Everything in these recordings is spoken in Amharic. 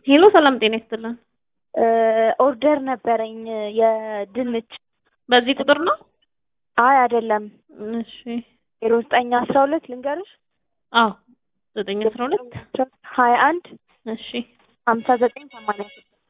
ሄሎ ሰላም ጤና ይስጥልን። ኦርደር ነበረኝ የድንች በዚህ ቁጥር ነው? አይ አይደለም እሺ ዜሮ ዘጠኝ አስራ ሁለት ልንገርሽ አዎ ዘጠኝ አስራ ሁለት ሀያ አንድ እሺ ሀምሳ ዘጠኝ ሰማንያ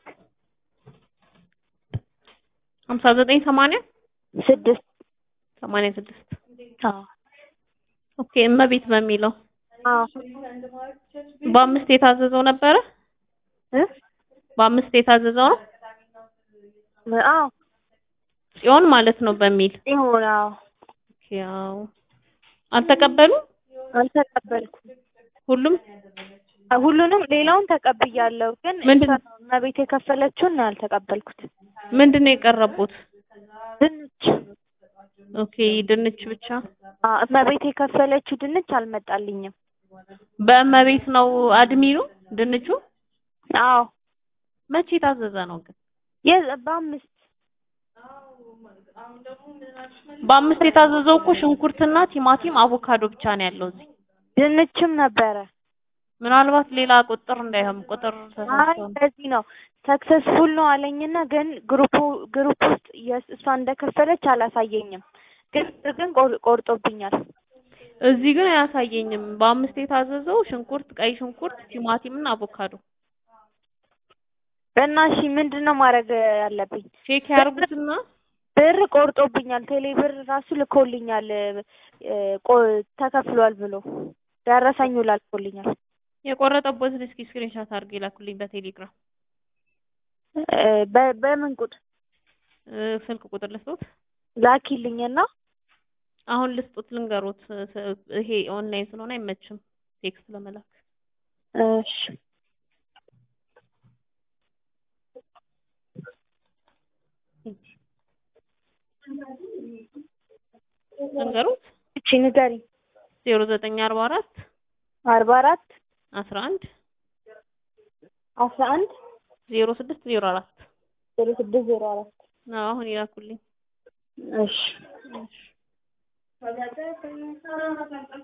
ሀምሳ ዘጠኝ ሰማንያ ስድስት ሰማንያ ስድስት አዎ ኦኬ እመቤት በሚለው አዎ በአምስት የታዘዘው ነበረ እ በአምስት የታዘዘው ነው አዎ ጽዮን ማለት ነው በሚል ይሁን አዎ ኦኬ አዎ አልተቀበሉም አልተቀበልኩም ሁሉም ሁሉንም ሌላውን ተቀብያለሁ ግን ምንድን- እሷ ነው እመቤት የከፈለችውን ነው ያልተቀበልኩት ምንድን ነው የቀረቡት ድንች ኦኬ ድንች ብቻ አ እመቤት የከፈለችው ድንች አልመጣልኝም በእመቤት ነው አድሚኑ ድንቹ አዎ መቼ የታዘዘ ነው ግን የ- በአምስት በአምስት የታዘዘው እኮ ሽንኩርትና ቲማቲም አቮካዶ ብቻ ነው ያለው እዚህ ድንችም ነበረ ምናልባት ሌላ ቁጥር እንዳይሆን ቁጥር አይ ተሳስቶ ነው። እንደዚህ ነው ሰክሰስፉል ነው አለኝና ግን ግሩፑ ግሩፕ ውስጥ የስ- እሷ እንደከፈለች አላሳየኝም ግን ግን ቆር- ቆርጦብኛል እዚህ ግን አያሳየኝም። በአምስት የታዘዘው ሽንኩርት፣ ቀይ ሽንኩርት፣ ቲማቲም እና አቮካዶ እና እሺ ምንድን ነው ማድረግ ያለብኝ ቼክ ያርጉትና ብር ቆርጦብኛል ቴሌ ብር ራሱ ልኮልኛል እ፣ ቆ- ተከፍሏል ብሎ ደረሰኙ ላልኮልኛል የቆረጠበትን እስኪ ስክሪንሾት አድርገው ይላኩልኝ በቴሌግራም እ፣ በ- በምን ቁጥር እ፣ ስልክ ቁጥር ልስጡት። ላኪልኝና አሁን ልስጡት ልንገሩት። ስ- ይሄ ኦንላይን ስለሆነ አይመችም ቴክስት ለመላክ። እሺ ልንገሩት እቺ ንገሪኝ ዜሮ ዘጠኝ አርባ አራት አርባ አራት አስራ አንድ አስራ አንድ ዜሮ ስድስት ዜሮ አራት ዜሮ ስድስት ዜሮ አራት አሁን ይላኩልኝ። እሺ እሺ